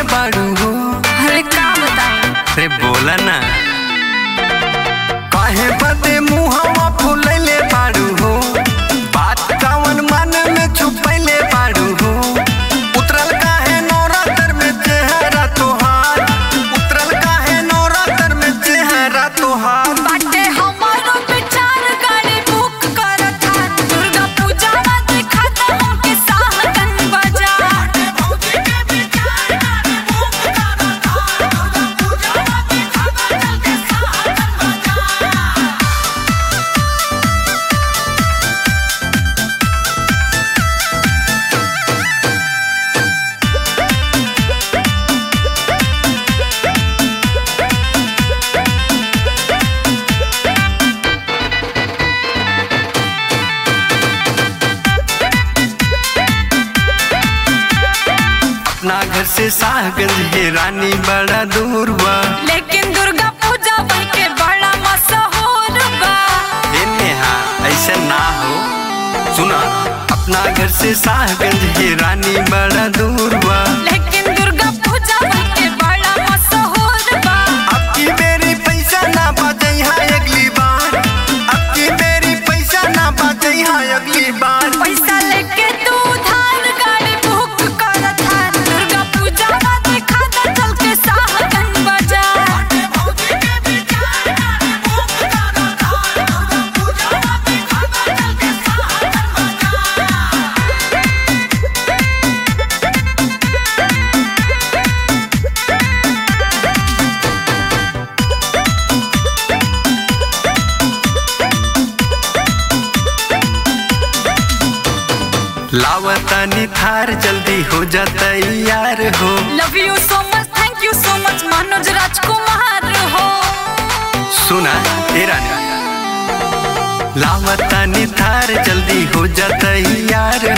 बाड़ू हो अरे का बताएं रे बोला ना काहे बदे मुहवा फुलैले बाड़ू हो बात कावन मन में छुपैले बाड़ू हो उतरल काहे नौरातर में चेहरा तोहार उतरल काहे नौरातर में चेहरा तोहार बाटे हमारो विचार गाड़ी बुक करत है दुर्गा पूजा में दिखाता हमके साहगन बाजार भौजी के विचार गाड़ी बुक करत है दुर्गा पूजा में दिखाता हमके साहगन बाजार अपना घर से साहगंज है रानी बड़ा दूर बा लेकिन दुर्गा पूजा बन के बड़ा मशहूर बा ए नेहा ऐसे ना हो सुना अपना घर से साहगंज है रानी बड़ा दूर बा लेकिन दुर्गा पूजा बन के बड़ा मशहूर बा अब की मेरी पैसा ना बचई है अगली बार अब की मेरी पैसा ना बचई है अगली बार पैसा लेके तू उधार गाड़ी बुक करत है दुर्गा पूजा में दिखाता चल के साहगन बाजार भौजी के विचार गाड़ी बुक करत है दुर्गा पूजा में दिखाता चल के साहगन बाजार लावतानी थार जल्दी हो जा तैयार हो love you so much thank you so much Manoj राजकुमार हो सुना तेरा ने लावतानी थार जल्दी हो जा तैयार